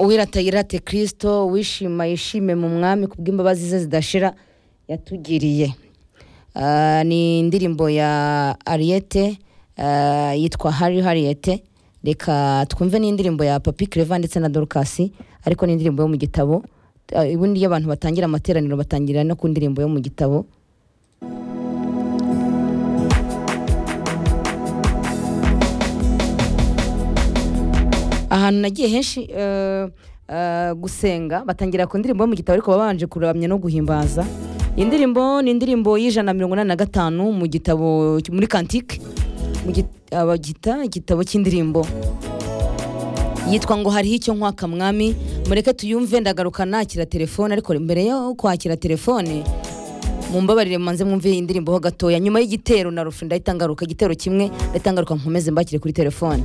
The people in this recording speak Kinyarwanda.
uwirata yirate kirisito wishima yishime mu mwami ku bw'imbabazi ze zidashira yatugiriye Ah, ni indirimbo ya ariyete ah, yitwa hari hariyete reka twumve n'indirimbo ya papi kereva ndetse na dorukasi ariko n'indirimbo yo mu gitabo Ah, ubundi iyo abantu batangira amateraniro batangira no ku ndirimbo yo mu gitabo ahantu nagiye henshi eh, eh, gusenga batangira ku ndirimbo yo mu gitabo ariko babanje kuramya no guhimbaza iyi ndirimbo ni indirimbo y'ijana na mirongo inani na gatanu mu gitabo muri kantike mu gi- abagita igitabo cy'indirimbo yitwa ngo hariho icyo nkwaka mwami mureke tuyumve ndagaruka nakira telefone ariko mbere yo kwakira telefone mumbabarire mumanze mwumve iyi ndirimbo ho gatoya nyuma y'igitero na rufi ndahita ngaruka igitero kimwe ndahita ngaruka nkomeze mbakire kuri telefone